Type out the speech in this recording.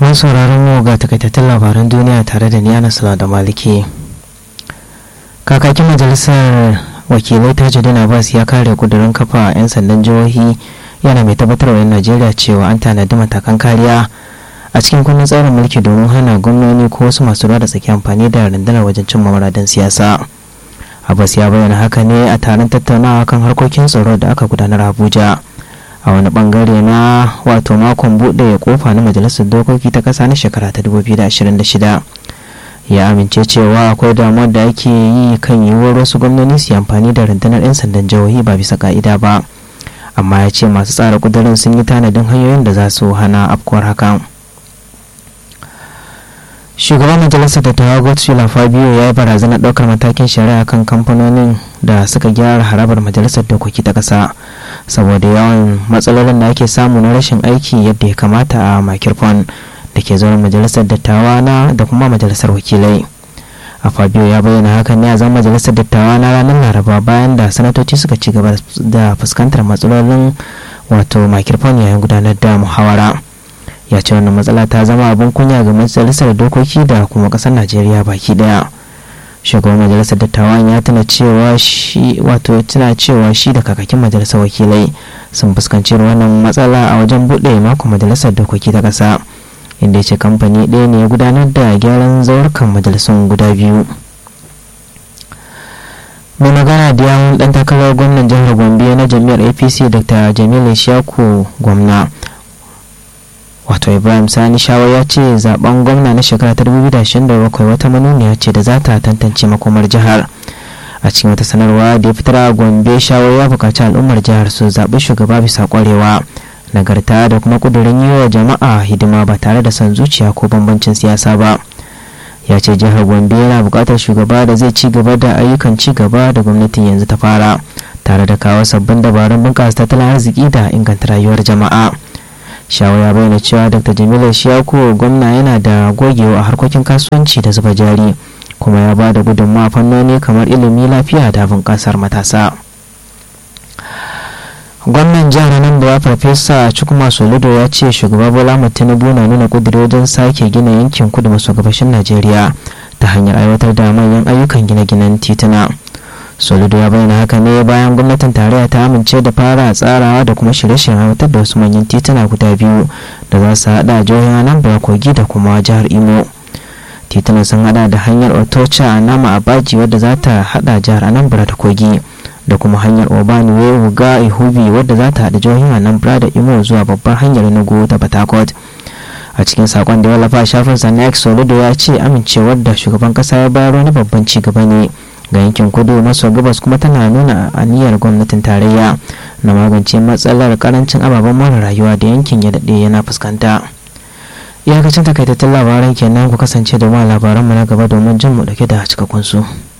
mun sauraron mu ga takaitattun labaran duniya tare da niyana sala da maliki kakakin majalisar wakilai tajudin abbas ya kare kudurin kafa 'yan sandan jihohi yana mai tabbatar wa 'yan najeriya cewa an tanadi matakan kariya a cikin kundin tsarin mulki domin hana gwamnoni ko wasu masu ruwa da tsaki amfani da rundunar wajen cimma muradin siyasa abbas ya bayyana haka ne a taron tattaunawa kan harkokin tsaro da aka gudanar abuja a wani bangare na wato makon buɗe kofa na majalisar dokoki ta ƙasa na shekara ta 2026 ya amince cewa akwai damuwar da ake yi kan yiwuwar wasu gwamnoni su amfani da rundunar 'yan sandan jihohi ba bisa ka'ida ba amma ya ce masu tsara kudurin sun yi tanadin hanyoyin da za su hana afkuwar hakan shugaban majalisar dattawa godswill fabio ya yi barazanar ɗaukar matakin shari'a kan kamfanonin da suka gyara harabar majalisar dokoki ta ƙasa saboda yawan matsalolin da ake samu na rashin aiki yadda ya kamata a makirfon da ke zauren majalisar dattawa na da kuma majalisar wakilai a fabio ya bayyana hakan ne a zama majalisar dattawa na ranar laraba bayan da sanatoci suka ci gaba da fuskantar matsalolin wato makirfon yayin gudanar da muhawara ya ce wannan matsala ta zama abin kunya ga majalisar dokoki da kuma kasar najeriya baki daya shugaban majalisar dattawan ya tuna cewa shi wato tuna cewa shi da kakakin majalisar wakilai sun fuskanci wannan matsala a wajen buɗe makon majalisar dokoki ta ƙasa inda ya ce kamfani ɗaya ne ya gudanar da gyaran zaurukan majalisun guda biyu mai magana da yawon ɗan takarar gwamnan jihar gombe na jami'ar apc dr jamilu shaku gwamna wato ibrahim sani shawar ya ce zaben gwamna na shekara ta 2027 wata manuniya ce da za ta tantance makomar jihar a cikin wata sanarwa da ya fitar a gombe shawar ya bukaci al'ummar jihar su zaɓi shugaba bisa ƙwarewa nagarta da kuma ƙudurin yi wa jama'a hidima ba tare da son zuciya ko bambancin siyasa ba ya ce jihar gombe yana buƙatar shugaba da zai ci gaba da ayyukan ci gaba da gwamnatin yanzu ta fara tare da kawo sabbin dabarun bunƙasa tattalin arziki da inganta rayuwar jama'a shawo ya bayyana cewa dr jamilu shiyaku gwamna yana da gogewa a harkokin kasuwanci da zuba jari kuma ya ba da gudunmawa fannoni kamar ilimi lafiya da bunƙasar matasa gwamnan jihar nan da farfesa cikuma soludo ya ce shugaba bola tinubu na nuna kudiri wajen sake gina yankin kudu maso gabashin najeriya ta hanyar aiwatar da manyan ayyukan gine-ginen tituna soludo ya bayyana haka ne bayan gwamnatin tarayya ta amince da fara tsarawa da kuma shirye-shiryen aiwatar da wasu manyan tituna guda biyu da za su hada jihohin anambra kogi da kuma jihar imo titunan sun hada da hanyar otocha a nama abaji wadda za ta hada jihar anambra da kogi da kuma hanyar obaniwe wuga ihubi wadda za ta hada jihohin anambra da imo zuwa babbar hanyar nugu ta batakot a cikin sakon da ya wallafa shafin sa na soludo ya ce amincewar da shugaban kasa ya bayar wani babban ci gaba ne ga yankin kudu maso gabas kuma tana nuna aniyar gwamnatin tarayya na magance matsalar karancin ababen more rayuwa da yankin ya daɗe yana fuskanta iyakacin takaitattun labaran kenan ku kasance da ma labaranmu na gaba domin jin mu dauke da cikakkun su.